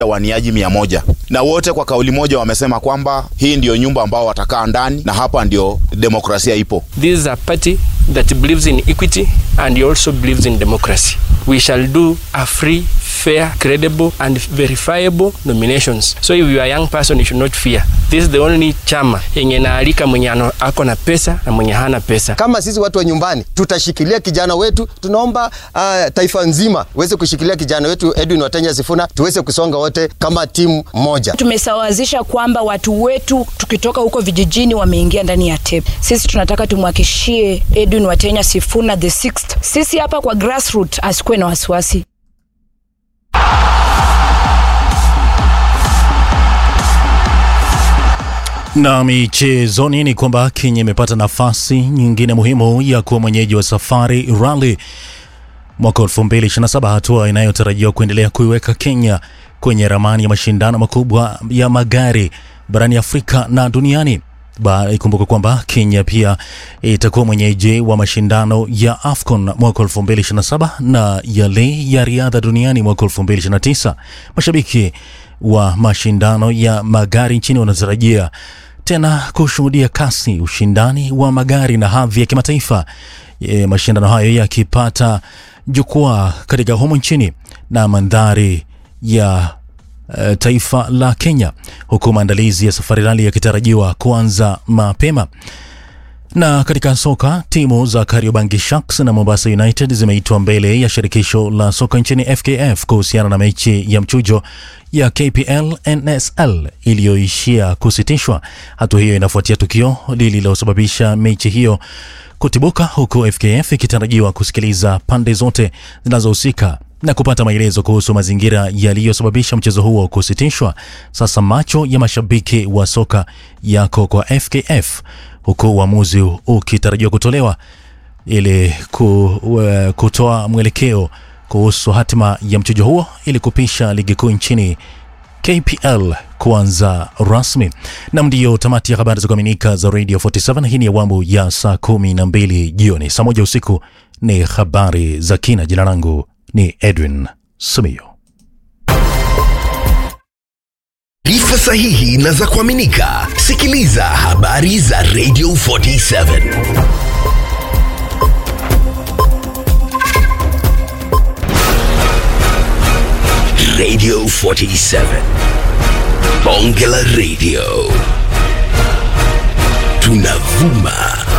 waniaji mia moja na wote kwa kauli moja wamesema kwamba hii ndiyo nyumba ambao watakaa ndani na hapa ndio demokrasia ipo. This is a party that believes in equity and also believes in democracy. We shall do a free, fair, credible and verifiable nominations. So if you are a young person, you should not fear. This is the only chama yenye naalika mwenye ano- ako na pesa na mwenye hana pesa. Kama sisi watu wa nyumbani tutashikilia kijana wetu, tunaomba uh, taifa nzima weze kushikilia kijana wetu Edwin Watenya Sifuna, tuweze kusonga wote kama timu moja. Tumesawazisha kwamba watu wetu tukitoka huko vijijini wameingia ndani ya TEP. Sisi tunataka tumhakishie Edwin Watenya Sifuna the sixth. Sisi hapa kwa grassroots asikuwe na wasiwasi. Na michezoni ni kwamba Kenya imepata nafasi nyingine muhimu ya kuwa mwenyeji wa Safari Rally mwaka 2027, hatua inayotarajiwa kuendelea kuiweka Kenya kwenye ramani ya mashindano makubwa ya magari barani Afrika na duniani. Ba- Ikumbuke kwamba Kenya pia itakuwa mwenyeji wa mashindano ya AFCON mwaka 2027 na yale ya riadha duniani mwaka 2029. Mashabiki wa mashindano ya magari nchini wanatarajia tena kushuhudia kasi, ushindani wa magari na hadhi ya kimataifa, e, mashindano hayo yakipata jukwaa katika humu nchini na mandhari ya eh, taifa la Kenya, huku maandalizi ya safari rali yakitarajiwa kuanza mapema. Na katika soka timu za Kariobangi Sharks na Mombasa United zimeitwa mbele ya shirikisho la soka nchini FKF kuhusiana na mechi ya mchujo ya KPL NSL iliyoishia kusitishwa. Hatua hiyo inafuatia tukio lililosababisha mechi hiyo kutibuka, huku FKF ikitarajiwa kusikiliza pande zote zinazohusika na kupata maelezo kuhusu mazingira yaliyosababisha mchezo huo kusitishwa. Sasa macho ya mashabiki wa soka yako kwa FKF huku uamuzi ukitarajiwa kutolewa ili ku, uh, kutoa mwelekeo kuhusu hatima ya mchujo huo ili kupisha ligi kuu nchini KPL kuanza rasmi. Nam, ndiyo tamati ya habari za kuaminika za Radio 47. Hii ni awamu ya saa kumi na mbili jioni. Saa moja usiku ni habari za kina. Jina langu ni Edwin Sumio. Taarifa sahihi na za kuaminika. Sikiliza habari za Radio 47. Radio 47. Bonge la Radio. Tunavuma